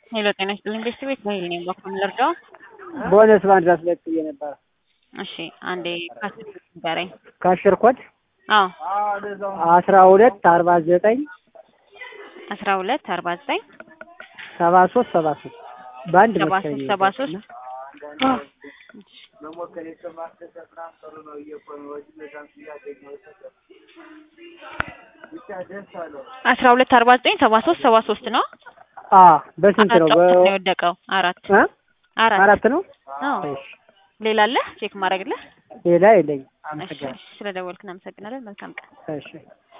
ሄሎ ጤና ይስጥልኝ ቤተሰቤት በሄል ነኝ በኩል ልርዳው? ቦነስ ማድረስ ሁለት ብዬ ነበረ። እሺ አንዴ ካስት ንገረኝ። ካሽር ኮድ አዎ አስራ ሁለት አርባ ዘጠኝ አስራ ሁለት አርባ ዘጠኝ ሰባ ሶስት ሰባ ሶስት በአንድ ሰባ መሰለኝ ሶስት ሰባ ሶስት አስራ ሁለት አርባ ዘጠኝ ሰባ ሶስት ሰባ ሶስት ነው። አ በስንት ነው? አራት በ ነው የወደቀው። አራት እ አራት አራት ነው። አዎ እሺ ሌላ አለ ቼክ ማድረግልህ? ሌላ የለኝም። እሺ አመሰግናለሁ። ስለደወልክ እናመሰግናለን። መልካም ቀን። እሺ